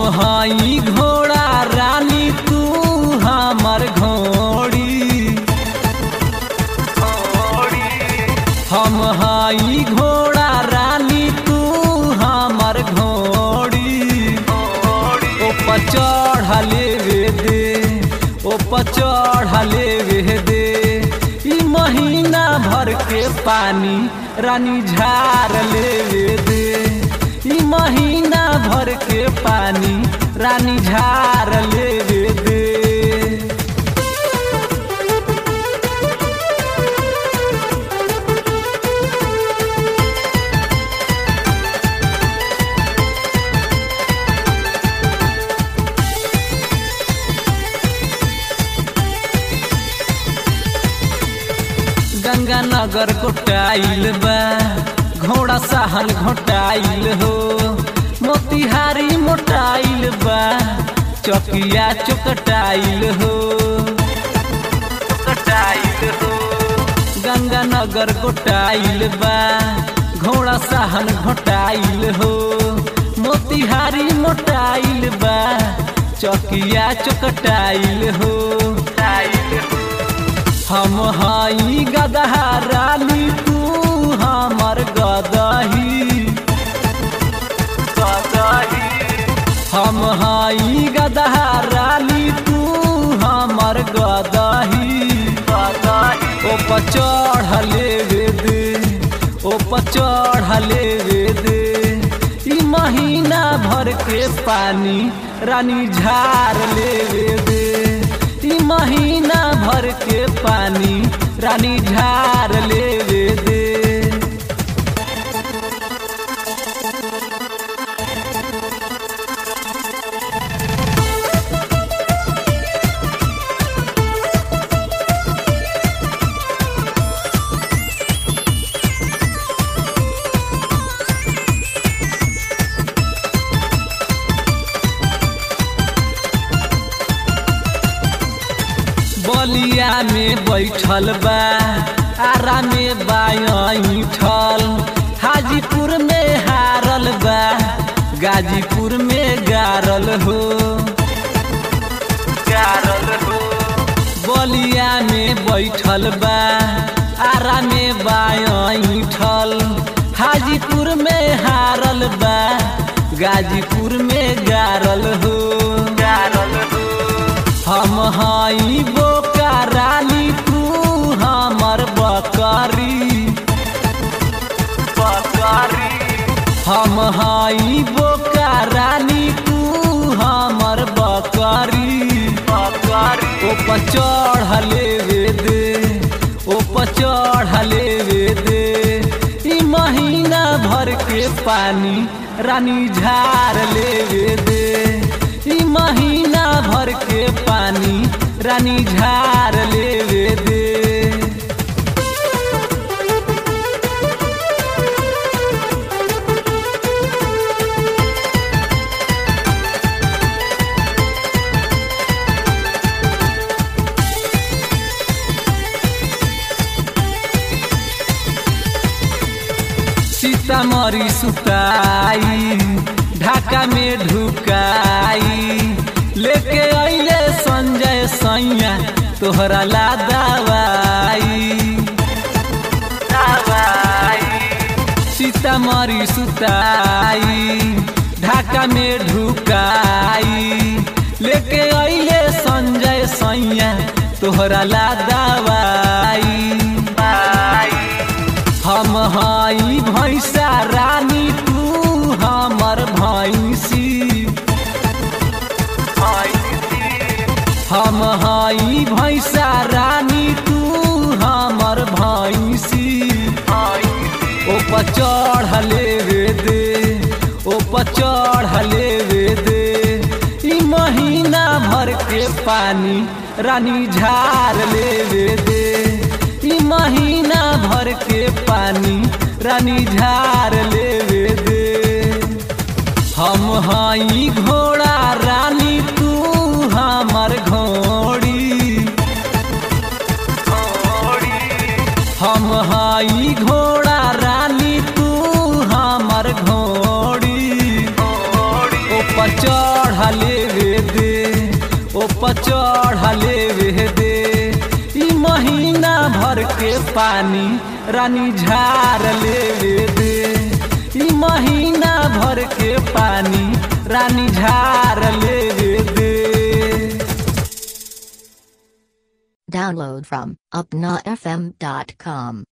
हई घोड़ा रानी तू हमर घोड़ी हम हई घोड़ा रानी तू हमर घोड़ी ऊपर चढ़ लेवे दे ऊपर चढ़ लेवे दे ई महीना भर के पानी रानी झार लेवे दे ई महीना भर के पानी रानी झार लेवे दे गंगानगर घोटाइल बा घोड़ा सहल घोटाइल हो मोतिहारी मोटाइल बा चकिया चुकटाइल हो चुकटाइल हो गंगानगर घोटाइल बा घोड़ा सहल घोटाइल हो मोतिहारी मोटाइल बा चकिया चुकटाइल हो टाइल हो हम हई गदहा रानी तू हमर गदही गदही हम हई गदहा रानी तू हमर गदही गदही ऊपर चढ़ लेवे दे ऊपर चढ़ लेवे दे ई महीना भर के पानी रानी झार लेवे दे ई महीना भर के पानी रानी झार लेवे दे बलिया में बैठल बा आरा में बाठल हाजीपुर में हारल बा गाजीपुर में गारल हो गारल हो बलिया में बैठल बा आरा में बाठल हाजीपुर में हारल बा गाजीपुर में गारल हो गारल हो हम हई बोका रानी तू हमर बकरी बकरी हम हई बोका रानी तू हमर बकरी बकरी ऊपर चढ़ लेवे दे ऊपर चढ़ लेवे दे ई महीना भर के पानी रानी झार लेवे दे ई महीना भर के पानी रानी झार लेवे दे सीतामढ़ी सुताई ढाका में ढुकाई लेके अइले संजय सैया तोहरा ला दवाई सीतामढ़ी सुताई ढाका में ढुकाई लेके अइले संजय सैया तोहरा ला दवाई हम हई भैंसा रानी तू हमर भैंसी हम हई भैंसा रानी तू हमर भैंसी ऊपर चढ़ लेवे दे ऊपर चढ़ लेवे दे ई महीना भर के पानी रानी झार लेवे दे ई महीना भर के पानी रानी झार लेवे दे हम हई घोड़ा रानी तू हमर घोड़ी हम हई घोड़ा रानी तू हमर घोड़ी ऊपर चढ़ लेवे दे ओ पचढ़ लेवे दे ई महीना भर के पानी रानी झार लेवे दे ई महीना भर के पानी रानी झार लेवे दे Download from upnafm.com.